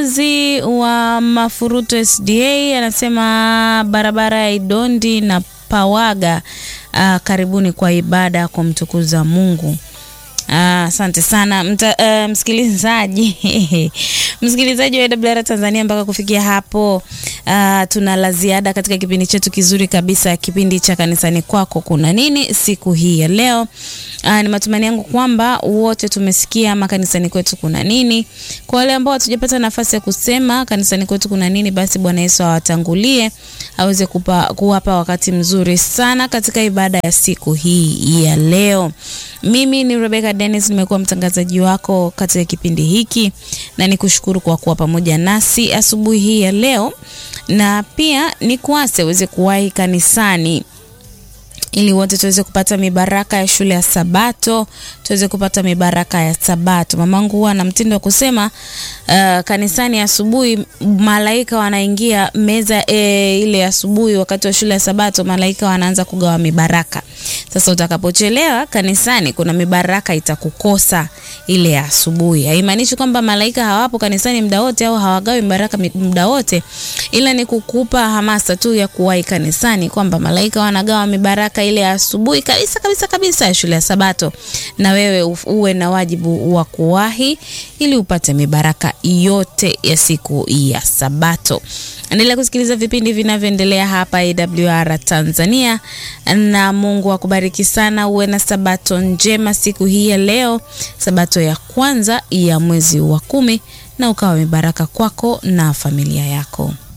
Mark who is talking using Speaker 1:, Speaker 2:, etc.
Speaker 1: Zi wa Mafuruto SDA anasema barabara ya Idondi na Pawaga, uh, karibuni kwa ibada ya kumtukuza Mungu. Asante uh, sana Mta, uh, msikilizaji msikilizaji wa AWR Tanzania, mpaka kufikia hapo uh, tuna la ziada katika kipindi chetu kizuri kabisa, kipindi cha kanisani kwako kuna nini siku hii ya leo. Uh, ni matumaini yangu kwamba wote tumesikia makanisani kwetu kuna nini. Kwa wale ambao hatujapata nafasi ya kusema kanisani kwetu kuna nini, basi Bwana Yesu awatangulie aweze kupa, kuwapa wakati mzuri sana katika ibada ya siku hii ya leo. Mimi ni Rebecca Dennis, nimekuwa mtangazaji wako katika kipindi hiki na nikushukuru kwa kuwa pamoja nasi asubuhi hii ya leo, na pia nikuase uweze kuwahi kanisani ili wote tuweze kupata mibaraka ya shule ya Sabato, tuweze kupata mibaraka ya Sabato. Mamangu huwa na mtindo wa kusema uh, kanisani asubuhi malaika wanaingia meza e, ile asubuhi, wakati wa shule ya Sabato malaika wanaanza kugawa mibaraka. Sasa utakapochelewa kanisani, kuna mibaraka itakukosa ile ya asubuhi. Haimaanishi kwamba malaika hawapo kanisani muda wote au hawagawi mibaraka muda wote, ila ni kukupa hamasa tu ya kuwahi kanisani kwamba malaika wanagawa mibaraka ile ya asubuhi kabisa kabisa kabisa ya shule ya Sabato, na wewe uwe na wajibu wa kuwahi ili upate mibaraka yote ya siku ya Sabato. Endelea kusikiliza vipindi vinavyoendelea hapa AWR Tanzania, na Mungu akubariki sana. Uwe na sabato njema siku hii ya leo, sabato ya kwanza ya mwezi wa kumi, na ukawa mibaraka kwako na familia yako.